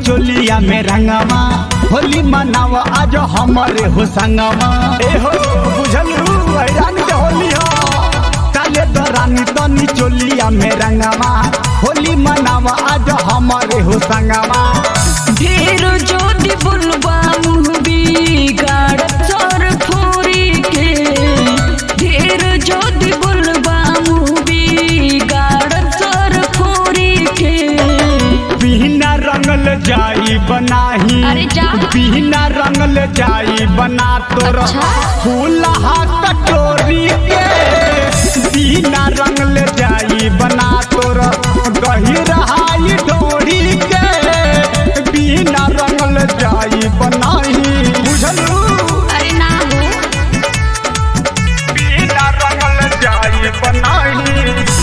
चोलिया में रंगवा होली मनावा आज हमारे हो संगवा ए हो बुझलू हैरान के होली हो काले दरानी तनी चोलिया में रंगवा होली मनावा आज हमारे हो संगवा ढेर जोदी बुलबा मुँह बिगाड़ सर फोरी के ढेर जोदी बुलबा मुँह बिगाड़ सर फोरी के बिना रंगल जाई बनाही अरे जा। बिना रंगल जाई बना तोर अच्छा। फूलहा कटोरी के बिना रंगल जाई बना तोर गहिरहाई डोरी के बिना रंगल जाई बनाही बुझलू अरे ना हो बिना रंगल जाई बनाही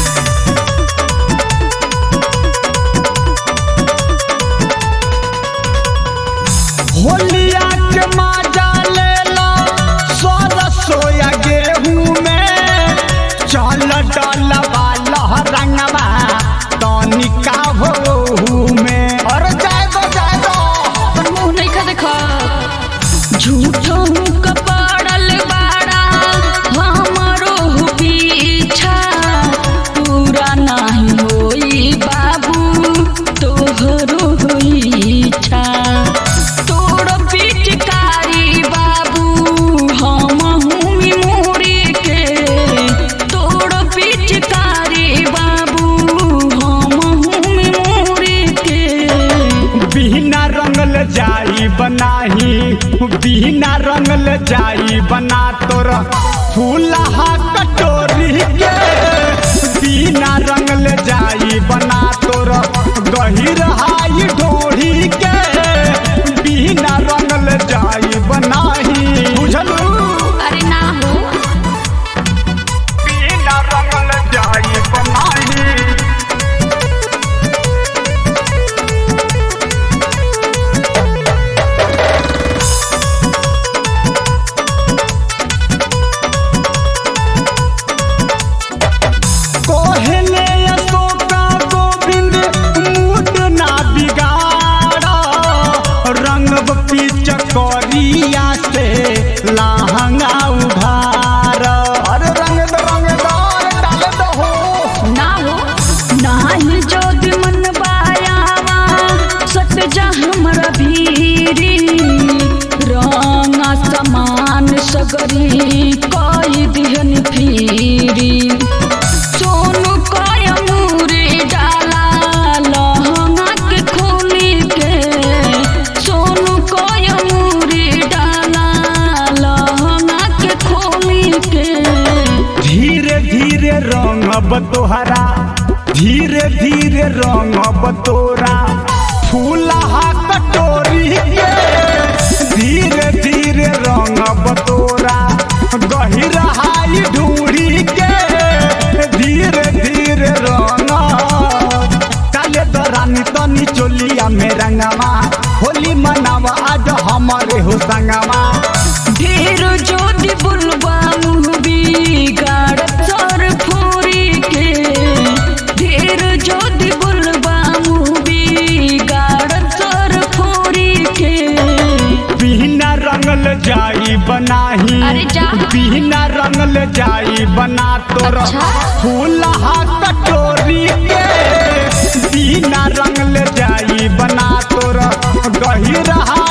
होलिया के माजा लेला सोर सोया गेहूं में चल डलवा लहरंगवा तनिका भोहू में और जाए दो जाए दो अपन मुँह नहीं खा देखा झूठो कपड़ल बाड़ा हमारो पीछा पूरा नहीं होई बाबू तोहरो होई इच्छा तोड़ पिचकारी बाबू हम हूँ मोरी के तोड़ पिचकारी बाबू हम हूँ मोरी के बिना रंगल जाई बनाही बिना रंगल जाई बना तोर फूलहा कटोरी के बिना रंगल जाई बना तोर गहिरहाई ढोरी के बिना रंगल जाई बनाही बुझलू अरे ना हो बिना रंगल जाई बनाही कोहले अशोका गोविंद मूड ना बिगाड़ा रंग पीच करिया से लहंगा उधार अरे रंग दो रंग दो डाल दो हो ना हो नाही जोद मन बायावा सट जा हमरा भीरी रंगा समान सगरी कई दिहन फिरी सोनू कय मूरी डाला लहंगा के खोली के सोनू कय मूरी डाला लहंगा के खोली के धीरे धीरे रंग तोहरा धीरे धीरे रंग तोरा फूलहा कटोरी के धीरे धीरे रंग तोरा गहिरहाई ढूढ़ी के धीरे धीरे रंग काले दरानी तनी चोलिया में रंगवा होली मनावा आज हमारे हो संगवा ढेर जोदी बुलबा मुँह बिगाड़ सर फोरी के ढेर जोदी बुलबा मुँह बिगाड़ सर फोरी के बिना रंगल जाई बनाही अरे जा। बिना रंगल जाई बना तोर अच्छा। फूलहा कटोरी के बिना रंगल जाई बना तोर गहिरहा